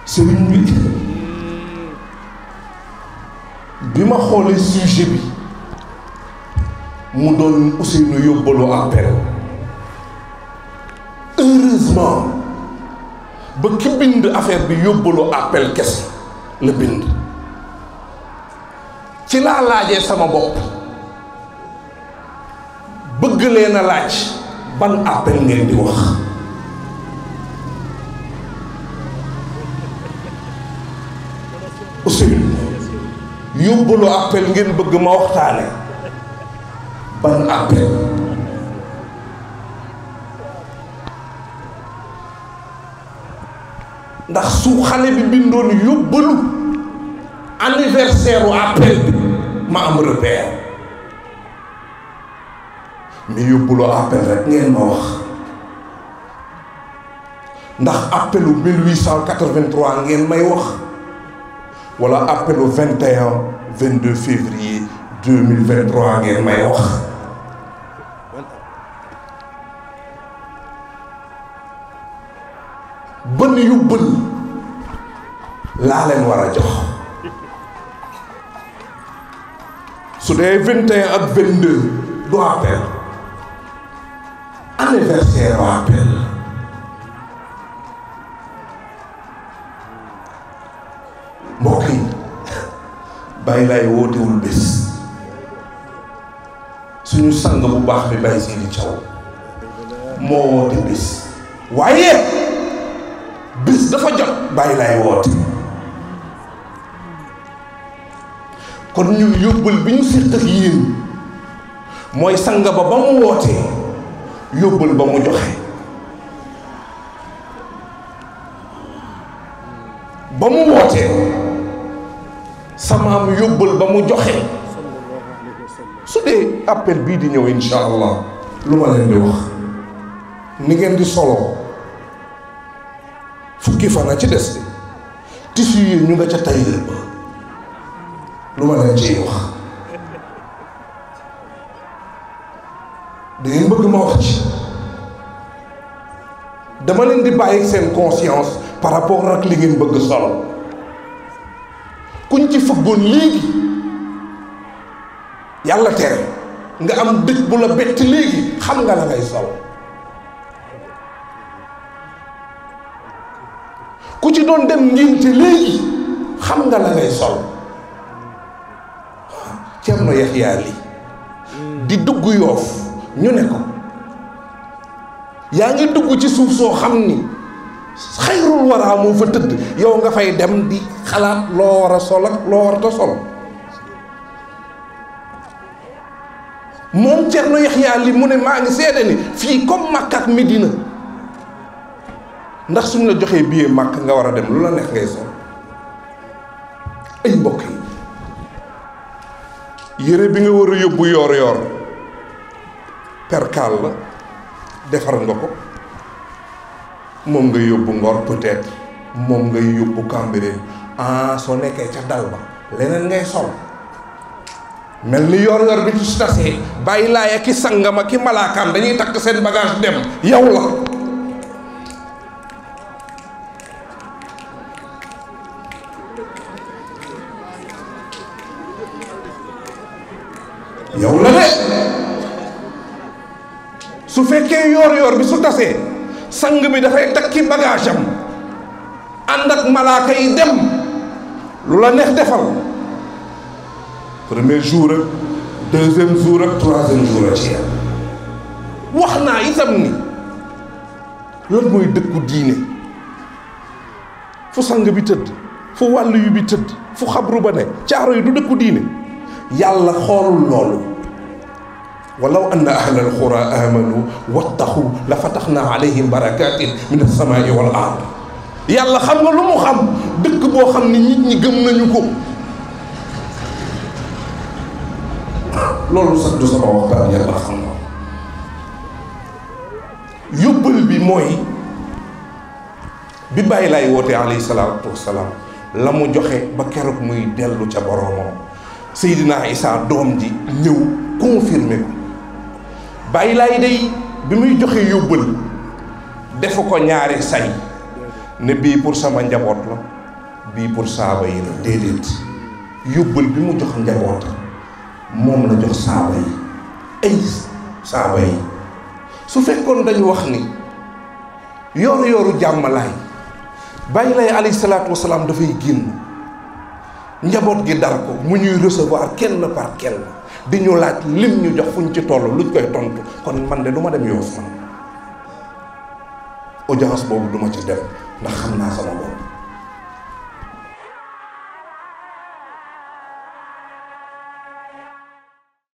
sëriñ bi bi ma xoolee sujet bi mu doon Ousseynou yóbbalu appel heureusement ba ki bind affaire bi yóbbalu appel kese la bind ci laa laajee sama bopp bëgg leen a laaj ban appel ngeen di wax Ousseynou yóbbalu appel ngeen bëgg ma waxtaane ban appel ndax su xale bi bindoon yóbbalu anniversaire u appel bi ma am repère mais yóbbalu appel rek ngeen ma wax ndax appelu 1883 ngeen may wax wala appelu 21 22 février 2023 ngeen may wax ban yóbbal laa leen war a jox su dee 21 ak 22 du appel anniversaire u appel mbokk yi bàyyi laay wootewul bés suñu sang bu baax bi bàyyi Seydi Thiaw moo woote bés waaye bés dafa jot bàyyi laay woote kon ñun yóbbal bi ñu séq ak yéen mooy sang ba ba mu wootee yóbbal ba mu joxe ba mu wootee samaam yóbbal ba mu joxe su dee appel bii di ñëw insha allah lu ma leen di wax ni ngeen di solo fukki fan a ci des de tissu yi ñu nga ca tailleur ba lu ma leen ciy wax da ngeen bëgg ma wax ci dama leen di bàyyi seen conscience par rapport ak li ngeen bëgg solo kuñ ci fëggoon léegi yàlla tere nga am dëj bu la bett léegi xam nga la ngay sol ku ci doon dem ngénte léegi xam nga la ngay sol Cerno Yaxya Li di dugg yoof ñu ne ko yaa ngi dugg ci suuf soo xam ni xayrul waraa moo fa tëdd yow nga fay dem di xalaat loo war a sol ak loo war a sol moom Cerno Yaxya Li mu ne maa ngi seede ni fii comme Makka ak Medina ndax suñ la joxee billet Makka nga war a dem lu la neex ngay sol ay mbokk yi yére bi nga war a yóbbu yoor yoor perkaal la defar nga ko moom ngay yóbbu ngor peut-être moom ngay yóbbu Cambérène ah soo nekkee ca dal ba leneen ngay sol mel ni yor yor bi ci tasee bàyyi laaya ki sangama ki malaakaam dañuy takk seen bagage dem yow la yow la de su fekkee yor yor bi su tasee sang bi dafay takki bagage am ànd ak malaaka yi dem lu la neex defal premier jour ak deuxième jour ak troisième jour ak ci wax naa itam ni lan mooy dëkku diine fu sang bi tëdd fu wàll yu bi tëdd fu xabru ba ne caaro yi du dëkku diine yàlla xoolul loolu walaw anna ahla alqura amanu wattaqu la fataxna alayhim barakatin min alsamai wal ard yàlla xam nga lu mu xam dëkk boo xam ni nit ñi gëm nañu ko loolu sax du sama waxtaan yàlla xam na yóbbal bi mooy bi bàyyi laay woote alayhi salaatu wasalaam la mu joxe ba keroog muy dellu ca boroomam Seydina Isa doom ji ñëw confirmé ko bàyyi laay day bi muy joxe yóbbal defu ko ñaari say ne bii pour sama njaboot la bii pour saaba yi la déedéet yóbbal bi mu jox njaboot moom la jox saaba yi ay saaba yi su fekkoon dañu wax ni yooru yooru jàmmalaay bàyyi lay alayhi salaatu wasalaam dafay génn njaboot gi dar ko mu ñuy recevoir kenn par kenn di ñu laaj lim ñu jox fuñ ci toll luñ koy tontu kon man de du ma dem yoof man audience boobu duma ci dem ndax xam naa sama bopp